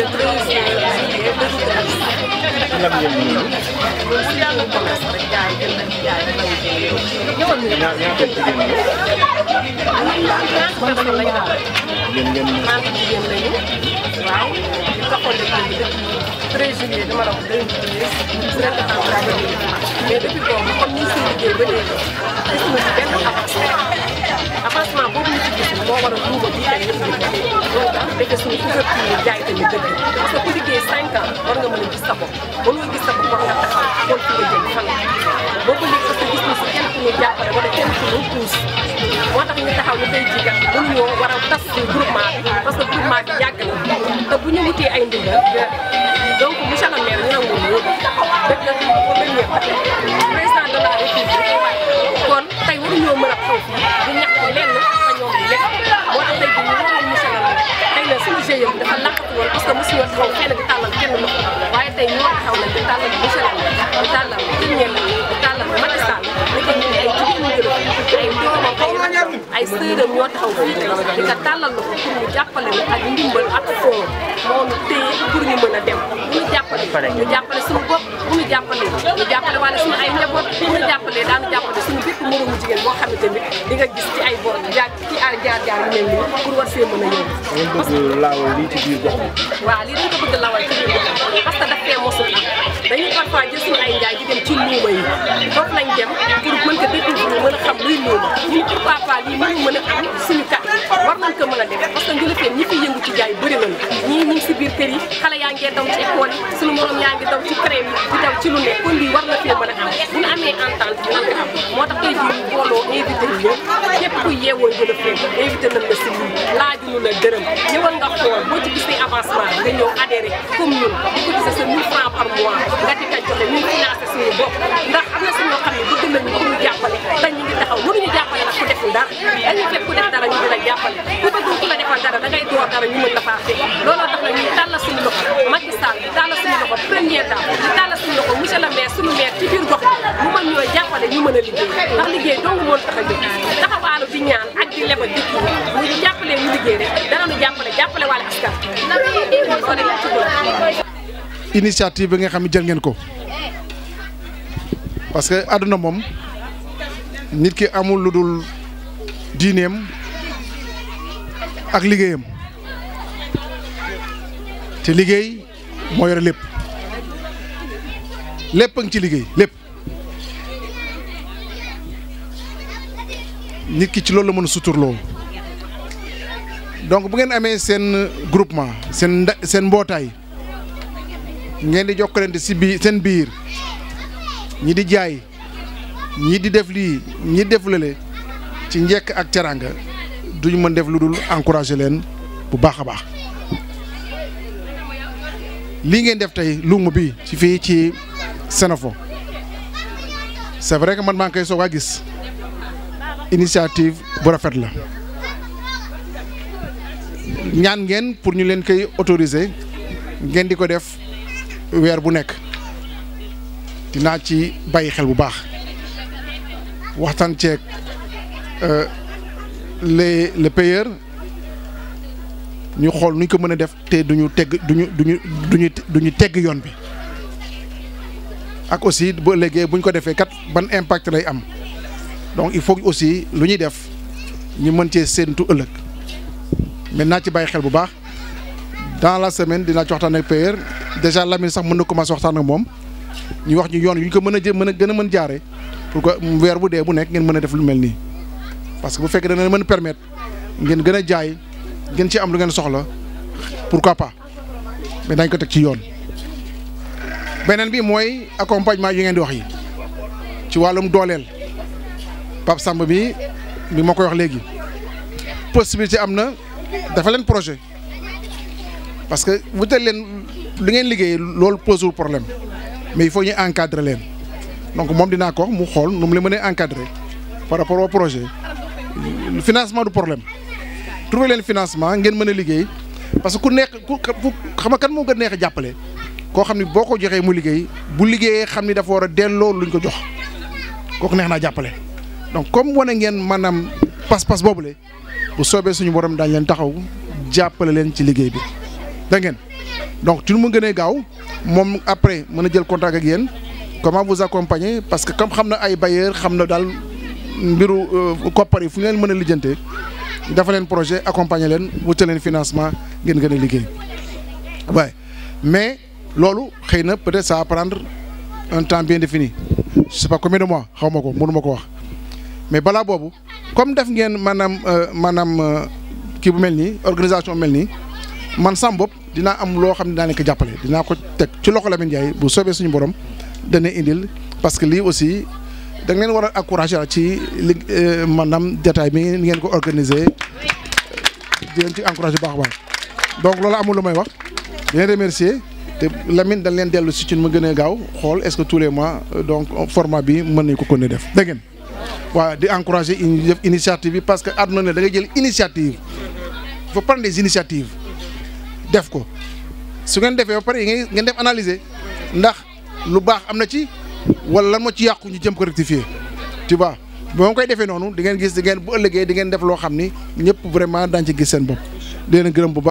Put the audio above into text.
treize juillet lan ngeen ñu ñun si yàlla commerce rek jaay jënd ak jaay rek lañu jëlee ñëwal ñu ñaa ñaata jigéen ñi ñaata personne lañu am yéen ngeen ñaata jigéen lañu waaw ñu taxoon liggéey bi depuis treize juillet dama la wax deux mille treize su nekk en train de mais depuis boobu comme ni si liggéey ba léegi gis nga ci benn avancement avancement boobu ñu ci gis moo war a duuba bi tey yëpp liggéey loolu tax defe suñu couverture jaay tamit dëgg parce que ku liggéey cinq ans war nga mën a gis sa bopp ba nga gis sa bopp war nga taxaw xool fi nga jëm fan la boobu léegi parce que gis na si kenn ku ñu jàppale wala kenn ku ñu puus moo tax ñu taxaw ñu koy jigat mënuñoo war a tas si groupement bi parce que groupement bi yàgg na te bu ñu wutee ay ndigal donc monsieur le maire ñu nangu ñu dëgg la premier président de la république kon tey waruñoo mën a xaw fii di ñaxtu lenn fa ñoom di lekk moo tax tey jii ñu waroon monsieur le maire xëy na suñu GIE bi dafa làqatu woon parce que mosuñoo taxaw kenn di tàllal kenn loxo waaye tey ñoo taxaw nañ di tàllal monsieur le maire di tàllal premier di tàllal Macky Sall ni ko ñun ay jigéen ñu jël ay doomam ay rakkam ay sëram ñoo taxaw fii tey di ko tàllal loxo pour ñu jàppale ñu ak ndimbal ak fond moo ñu téye pour ñu mën a dem bu ñu jàppale ñu jàppale suñu bopp bu ñu jàppale ñu jàppale wala suñu ay njaboot bu ñu jàppalee daanu jàppale suñu bépp moromu jigéen boo xamante ni di nga gis ci ay bor jaar ci ay jaar jaar yu mel nii pour war see mën a yóbbu ngeen bëgg laawal lii ci biir gox bi waaw lii dañ ko bëgg lawal ci biir gox parce que daf fee mosul am dañuy parfois jël suñu ay njaay di dem ci luuma yi foofu lañ dem pour mën ko découvrir mën a xam luy luuma ñun pourquoi pas lii mënu mën a am suñu kat war nañ ko mën a def parce que njëlafeen ñi fi yëngu ci jaay bëri nañu ñii ñu ngi si biir kër yi xale yaa ngee daw ci école yi suñu morom yaa ngi daw ci crème yi di daw ci lu nekk kon lii war na fee mën a am bu ñu amee entente dinañ ko am moo tax tey jii ñu booloo invité ñu ñëpp képp kuy yeewoo njëlafeen invité nañ la si lii laajuñu la dërëm ñëwal nga xool boo ci gisee avancement nga ñëw adhéré comme ñun di ko gisee sa 1000 francs par mois nga di ko joxe ñuy financé suñu bopp ndax am na suñoo xam ne bëgg nañu ku ñu jàppale te ñu ngi taxaw mënuñu jàppale nag ku deful dara dañuy fekk ku def dara ñu di la jàppale ku bëggul ku la defal dara da ngay door dara ñu mën la faa fekk looloo tax nag ñuy tàllal suñu loxo Macky Sall di tàllal suñu loxo première dame di tàllal suñu loxo monsieur le maire suñu maire ci biir gox bi mu mën ñoo jàppale ñu mën a liggéey ndax liggéey dong moo tax a jóg taxawaalu di ñaan ak di lebal dëkk yi ñu jàppale ñu liggéey rek dana ñu jàppale jàppale wàllu askan ko rek ci bëgg initiative bi nga xam ne jël ngeen ko parce que àdduna moom nit ki amul lu dul diineem ak liggéeyam te liggéey moo yore lépp lépp a ngi ci liggéey lépp nit ki ci loolu la mën a suturloo donc bu ngeen amee seen groupement seen nda seen mbootaay ngeen di jokkalante si biir seen biir ñi di jaay ñi di def lii ñi def lële ci njekk ak teranga duñu mën def lu dul encourager leen bu baax a baax lii ngeen def tey luuma bi ci fii ci Senefo c'est vrai que man maa ngi koy soog a gis initiative bu rafet la ñaan ngeen pour ñu leen koy autoriser ngeen di ko def weer bu nekk dinaa ci bàyyi xel bu baax waxtaan ceeg les le payeur ñu xool nuñ ko mën a def te duñu tegg duñu duñu duñu duñu tegg yoon bi ak aussi bu ëllëgee buñ ko defee kat ban impact lay am donc il faut aussi lu ñuy def ñu mën cee séentu ëllëg mais naa ci bàyyi xel bu baax dans la semaine dinaa ci waxtaan ak payeur déjà Lamine sax mën na commencer waxtaan ak moom ñu wax ñu yoon yu ñu ko mën a jë mën a gën a mën jaare pour que weer bu dee bu nekk ngeen mën a def lu mel nii parce que bu fekkee dana mën a permettre ngeen gën a jaay ngeen ci am lu ngeen soxla pourquoi pas mais dañ ko teg ci yoon. beneen bi mooy accompagnement yi ngeen di wax yi ci wàllum dooleel Pape Samb bi bi ma koy wax léegi possibilité am na dafa leen projet parce que wutal leen li ngeen liggéey loolu posewul problème mais il faut ñu encadrer leen donc moom dinaa ko mu xool nu mu la mënee encadrer par rapport au projet financement du problème trouver leen financement ngeen mën a liggéey parce que ku neex ku xam nga kan moo gën neex a jàppale koo xam ni boo ko joxee mu liggéey bu liggéeyee xam ni dafa war a delloo luñ ko jox kooku neex naa jàppale donc comme wane ngeen maanaam pas-pas boobule bu soobee suñu borom daañ leen taxaw jàppale leen ci liggéey bi da ngeen donc ci nu mu gënee gaaw moom après mën a jël contact ak yéen comment vous accompagner parce que comme xam na ay bailleurs xam na daal mbiru koppar yi fu ñu leen mën a lijjantee dafa leen projet accompagner leen wutal leen financement ngeen gën a liggéey waaye mais loolu xëy na peut-être ça va prendre un temps bien défini je sais pas combien de mois xaw ma ko mënu ma ko wax mais balaa boobu comme def ngeen maanaam maanaam kii bu mel nii organisation mel nii man sam bopp dinaa am loo xam ne daa leen ko jàppale dinaa ko teg ci loxo Lamine Ndiaye bu soobee suñu borom dana indil parce que lii aussi da ngeen war a encourager ci li maanaam détail bi ni ngeen ko organiser di leen ci encourager baax a baax donc loolu amul lu may wax di leen remercier te Lamine dañ leen dellu si ci mu gën a gaaw xool est-ce que tous les mois donc format bi mën nañ ko kon def dégg ngeen waaw di encourager def initiative bi parce que àdduna ne da ngay jël initiative il faut prendre des initiatives def ko su ngeen defee ba pare ngeen def analyser ndax lu baax am na ci wala lan moo ci yàqu ñu jëm ko rectifier tu vois ba ma koy defee noonu di ngeen gis di ngeen bu ëllëgee di ngeen def loo xam ni ñëpp vraiment daañu ci gis seen bopp di leen gërëm bu baax